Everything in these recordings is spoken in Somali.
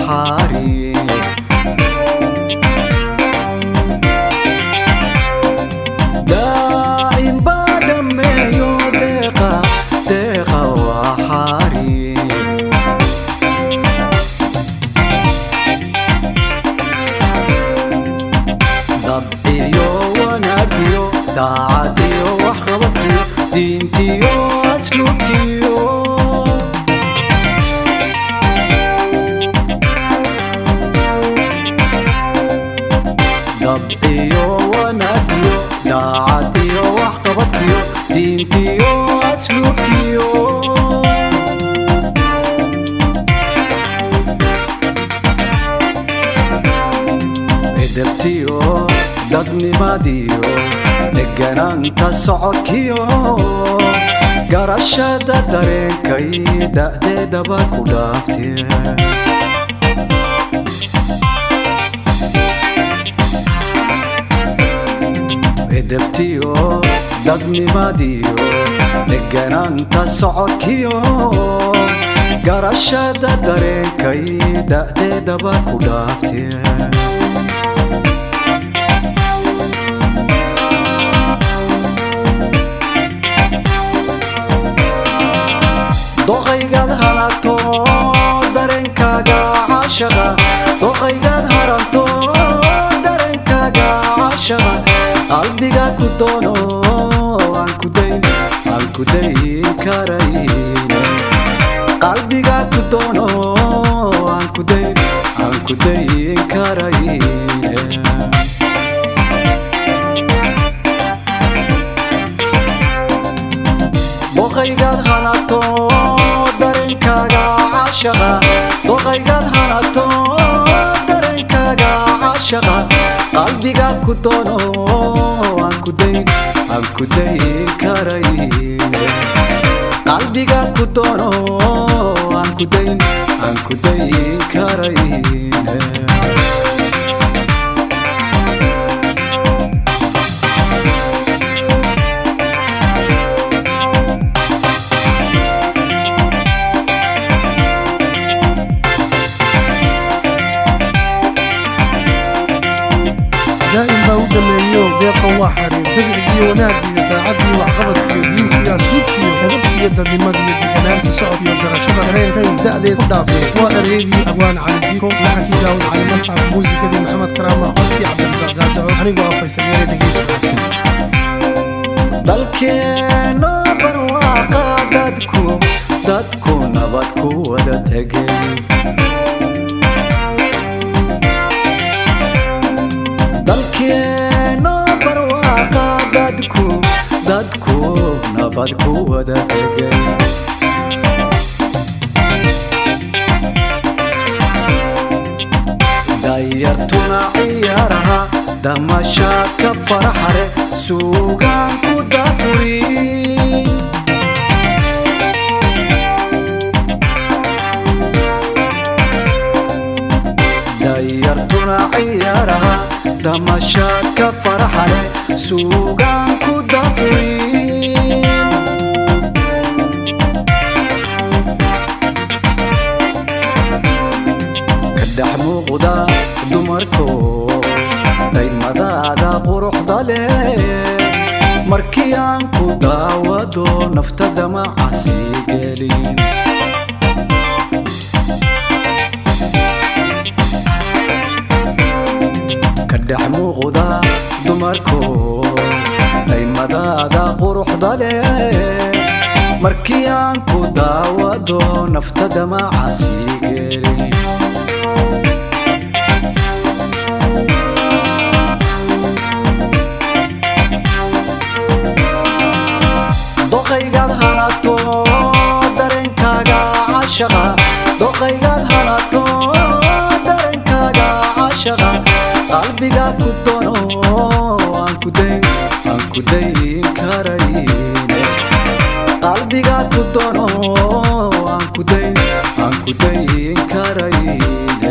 xaari daa'im baa dhammeeyo deeqa deeqa waa xaari dabciyo wanaagiyo daacadiyo waxqabadkiyo diintiyo asluubtiyo dabciyo wanaagiyo daacadiyo waxqabadkiyo diintiyo asluubtiyo edebtiyo dadnimadiyo deganaanta socodkiyo garashada dareenkay da'deedaba ku dhaaftee edebtiyo dadnimadiyo deganaanta socodkiyo garashada dareenkay da'deedaba ku dhaaftee doqaygaad halato dareenkaaga caashaqa doqaygaad haranto dareenkaaga caashaqa qalbiga ku doono aan ku dayn aan ku dayn karayne qalbiga ku doono aan ku dayn aan ku dayn karayne doqaygaad hanato dareenkaaga caashaqa doqaygaad hanato dareenkaaga caashaqa qalbiga ku doono aan ku dayn aan ku dayn karayne qalbiga ku doono aan ku dayn aan ku dayn karayne daa'im baa u dhameeyo deeqa waa xariir dabicigiyo wanaagiyo daacadiyo waxqabadkiyo diinkiyo asluubkiyo edabtiyo dadnimadiyo deganaanta socodkiyo garashada dareenkay da'deed ku dhaaftay waa ereydii abwaan cali ziiko laxankii daawud cali masxaf muusikadii maxamed karaama codkii cabdirasaaq gaadaco anigoo ah faysal yeere dhegeysi wanaagsan dalkeeno barwaaqa dadku dadku nabad ku wada tegay dalkeeno barwaaqa dadku dadku nabad ku wada tegay dayartuna ciyaaraha damashaadka faraxare suugaan ku dafuri dayartuna ciyaaraha damashaadka faraxare suugaan ku dafuri ka dhex muuqda dumarko daymadaada quruxda leh markii aan ku daawado naftada macasi gelin ka dhex muuqda dumarko daymadaada quruxda leh markii aan ku daawado naftada macasi gelin doqaygaad hanato dareenkaaga caashaqa doqaygaad hanato dareenkaaga caashaqa qalbiga ku doono aan ku dayn aan ku dayn karayne qalbiga ku doono aan ku dayn aan ku dayn karayne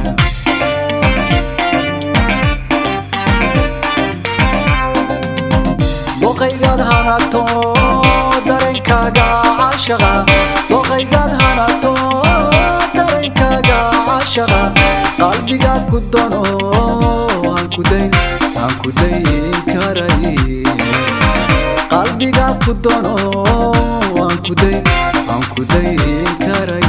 doqaygaad hanato dareenkaaga caashaqa doqaygaad hanato dareenkaaga caashaqa qalbiga ku dono aan ku dayn aan ku dayn karay qalbiga ku dono aan ku dayn aan ku dayn karay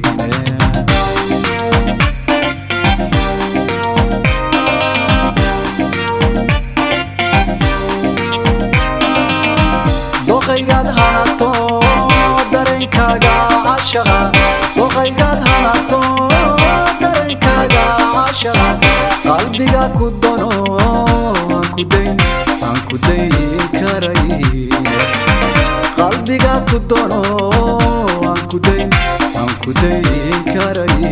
doqaygaad hanato dareenkaaga cashaqa doqaygaad hanato dareenkaaga cashaqa qalbiga ku dono aan ku dayn aan ku dayn karay qalbiga ku dono aan ku dayn aan ku dayn karay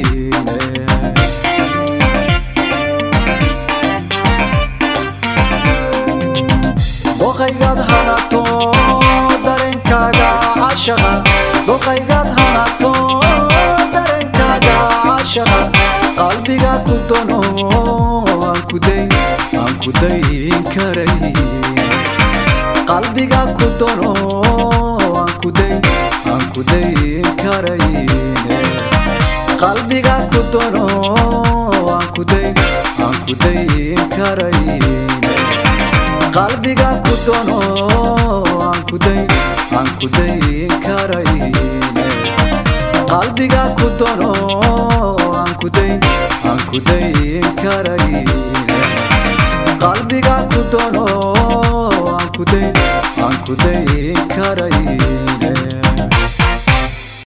doqaygaad hanato dareenkaaga cashaqa doqaygaad hanato dareenkaaga cashaqa qalbiga ku dono aan ku dayn aan ku dayn karay qalbiga ku dono aan ku dayn aan ku dayn karay qalbiga ku dono aan ku dayn aan ku dayn karay qalbiga ku dono aan ku dayn aan ku dayn karay qalbiga ku dono aan ku dayn aan ku dayn karay qalbiga ku dono aan ku dayn aan ku dayn karay